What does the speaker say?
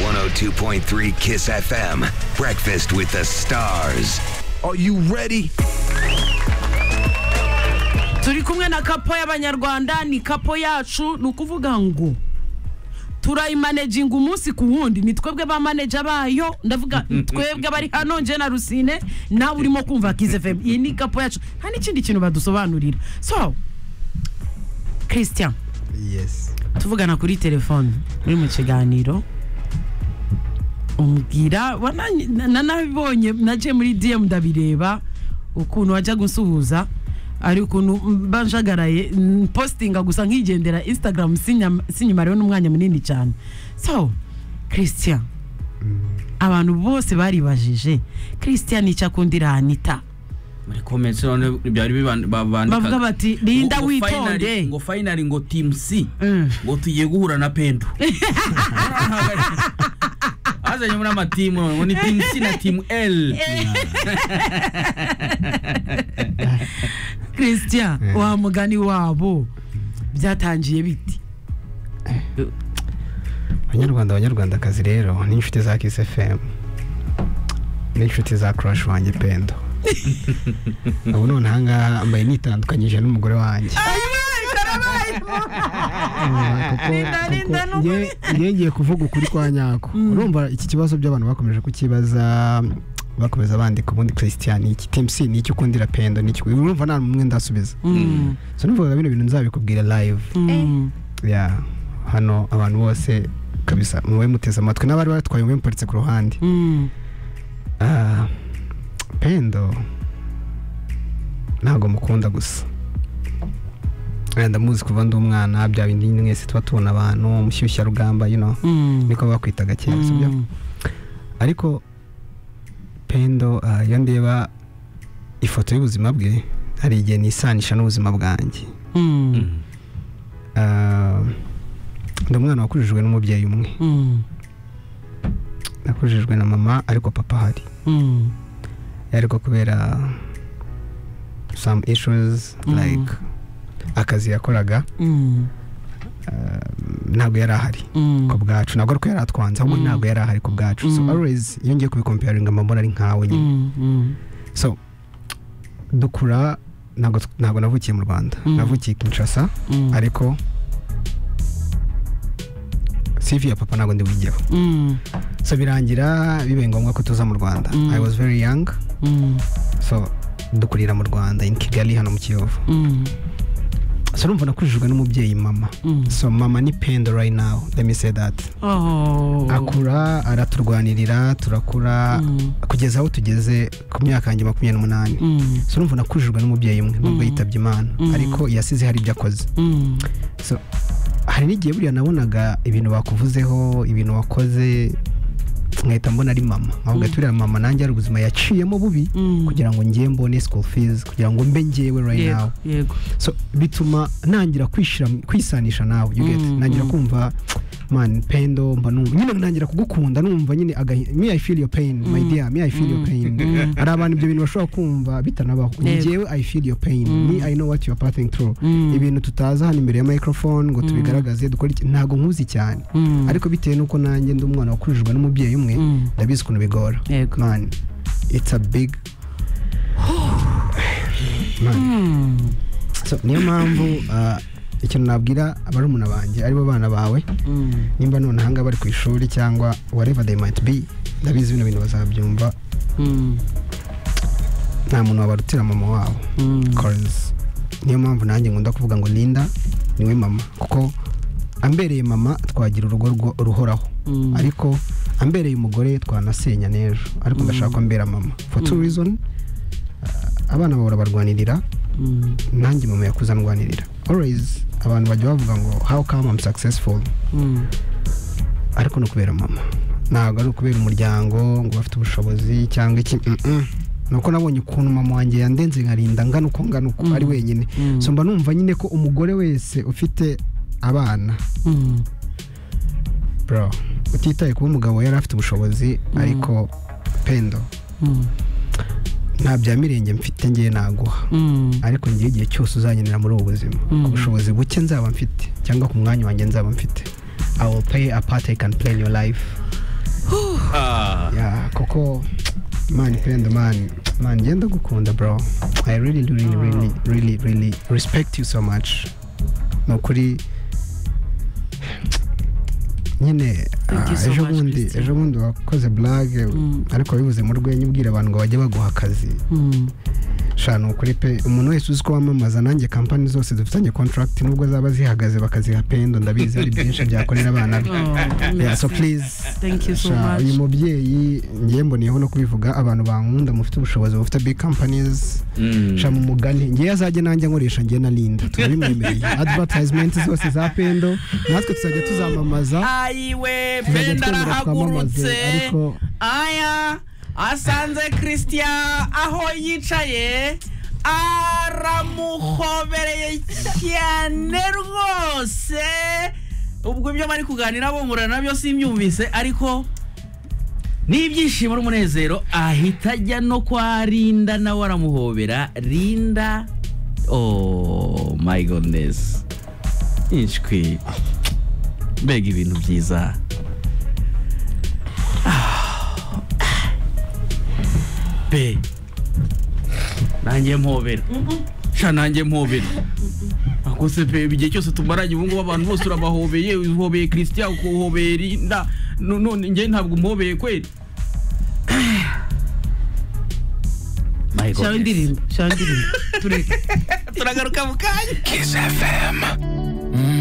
102.3 Kiss FM. Breakfast with the stars. Are you ready? turi kumwe na kapo y'abanyarwanda ni kapo yacu ni ukuvuga ngo turayimaneginga umunsi ku wundi ni twebwe ba maneja bayo ndavuga twebwe bari hano nje na rusine nawe urimo kumva kize fm iyi ni kapo yacu nta n'ikindi kintu badusobanurira so christian yes tuvugana kuri telefone muri mu kiganiro umbwira wana- na- na- nabibonye naje muri dm ndabireba ukuntu wajya gusuhuza ari ukuntu banjagaraye mm, postinga gusa nkigendera instagram sinyam- sinyimareho n'umwanya munini cyane so christian abantu bose baribajije christian icyo akundira hanita muri comments none byari biban- ba- bandikaga. Bavuga bati, "Linda, Ngo- ngo witonde." finally- ngo finally ngo team c Mm. ngo tugiye guhura na pendo azanye muri amatimu none ngo ni team c na team l christian Eh. wa mugani wabo byatangiye biti abanyarwanda abanyarwandakazi rero ni inshuti za kiss fm n'inshuti za crush wanjye pendo ubu none ahangaha mbaye nitandukanyije n'umugore wanjye Eh, kuko- Linda, Linda, kuko nukuri. nge- nge ngiye kuvuga ukuri kwa nyako urumva iki kibazo by'abantu bakomeje kukibaza bakomeza bandika ubundi christian ni iki team c ni iki ukundira pendo ni iki urumva nta n'umwe ndasubiza Mm, so numvaga bino bintu nzabikubwira live mm. ya hano abantu bose kabisa mube muteze amatwi n'abari batwaye mube muparitse ku ruhande Mm. Ah, pendo ntabwo mukunda gusa Eh, ndamuzi kuva ndi umwana bya bindi nyine mwese tuba tubona abantu umushyushyarugamba you know Mm. niko bakwitaga kera Mm. sibyo ariko pendo ah, iyo ndeba ifoto y'ubuzima bwe hari igihe nisanisha n'ubuzima bwanjye Mm. Ah, ndi umwana wakurijwe n'umubyeyi umwe Mm. nakurijwe na mama ariko papa ahari Mm. ariko kubera some issues Mm. like akazi yakoraga Mm. ntabwo yari ahari Mm. ku bwacu ntabwo ari ko yari atwanze ahubwo Mm. ntabwo yari ahari ku bwacu so Mm. always iyo ngiye kubikomparinga mbona ari nkawe nyine Mm. Mm. so dukura ntabwo ntabwo navukiye mu rwanda Mm. navukiye kinshasa Mm. ariko CV ya papa ntabwo ndibugeho Mm. so birangira bibaye ngombwa ko tuza mu rwanda Mm. i was very young Mm. so dukurira mu rwanda in kigali hano mu kiyovu Mm. so urumva nakurijwe n'umubyeyi mama Mm. so mama ni pendo right now let me say that Oh. akura araturwanirira turakura Mm. kugeza aho tugeze ku myaka yanjye makumyabiri n'umunani Mm. so urumva nakurijwe n'umubyeyi umwe Mm. nubwo yitabye imana Mm. ariko yasize hari ibyo akoze Mm. so hari n'igihe buriya nabonaga ibintu bakuvuzeho ibintu wakoze nkahita mbona ari mama nkavuga ati buriya mama nanjye hari ubuzima yaciyemo bubi Mm. kugira ngo ngiye mbone school fees kugira ngo mbe ngewe right now Yego, yego. so bituma nangira kwishira kwisanisha nawe you get Mm, nangira mm. kumva man pendo mba numva nyine nangira kugukunda numva nyine agahi- me i feel your pain my Mm, dear me i feel your mm, pain mm. hari abantu ibyo bintu bashobora kumva bitanabaho ni Yego. njyewe i feel your pain Mm. me i know what you are passing through Mm. ibintu tutaza hano imbere ya microphone ngo Mm. tubigaragaze dukore iki ntago nkuzi cyane Mm. ariko bitewe nuko nanjye ndi umwana wakurijwe n'umubyeyi umwe Mm. ndabizi ukuntu bigora Yego. man it's a big man Mm. So, niyo mpamvu ah, ikintu nabwira barumuna banjye aribo bana bawe Mm. nimba none ahanga bari ku ishuri cyangwa whatever they might be ndabizi bino bintu bazabyumva Mm. nta muntu wabarutira mama wabo Mm. cause niyo mpamvu nanjye nkunda kuvuga ngo linda niwe mama kuko ambereye mama twagira urugo rwo- ruhoraho Mm. ariko ambereye umugore twanasenya n'ejo ariko ndashaka ko ambera mama for two reason ah, abana bahora barwanirira Mm. nanjye mama yakuze andwanirira always abantu bajya bavuga ngo how come I'm successful Mm. ariko ni ukubera mama ntabwo ari ukubera umuryango ngo bafite ubushobozi cyangwa iki mm-mm. ni uko nabonye ukuntu mama wanjye yandenze nkarinda ngana uko ngana uko Mm. ari wenyine Mm. so mba numva nyine ko umugore wese ufite abana Mm. bro utitaye kuba umugabo yari afite ubushobozi ariko pendo Mm. nta bya mirenge mfite ngewe naguha Mm. ariko ngewe igihe cyose uzankenera muri ubu buzima Mm. ku bushobozi buke nzaba mfite cyangwa ku mwanya wanjye nzaba mfite i will play a part i can play in your life Yeah, koko man pendo man man ngenda gukunda bro i really really really really really respect you so much ni ukuri nyine Thank you ah, so ejo much, bundi Christine. ejo bundi wakoze blage Mm. ariko wabivuze mu rwenya ubwira abantu ngo bajye baguha akazi Mm. sha ni ukuri pe umuntu wese uzi ko wamamaza nanjye kampani zose dufitanye contract nubwo zaba zihagaze bakaziha pendo ndabizi ari byinshi byakorera abana be Oh, yeah, so merci. please Thank you so Sha, much. uyu mubyeyi ngiye mboneyeho no kubivuga abantu bankunda mufite ubushobozi mufite big companies sha mu mugani ngiye azajye nanjye nkoresha ngiye na linda turabimwemereye advertisement zose za pendo natwe tuzajya tuzamamaza ayiwe tuzajya penda twemera twamamaze arahagurutse ariko aya asanze christian aho yicaye aramuhobereye cyane rwose ubwo ibyo bari kuganira bungurana nabyo simbyumvise ariko n'ibyishimo n'umunezero ahita ajya no kwa rinda nawe aramuhobera rinda oh my godness ishwi mbega ibintu byiza Ah. be nanjye mpobera sha nanjye mpobera ako se pe igihe cyose tumaranye ubu ngubu abantu bose urabahobeye uhobeye christian ukuhobeye rinda no- none njye ntabwo umhobeye kweli My goodness. shaka indirimbo shaka indirimbo tureke turagaruka mu kanya Kiss FM.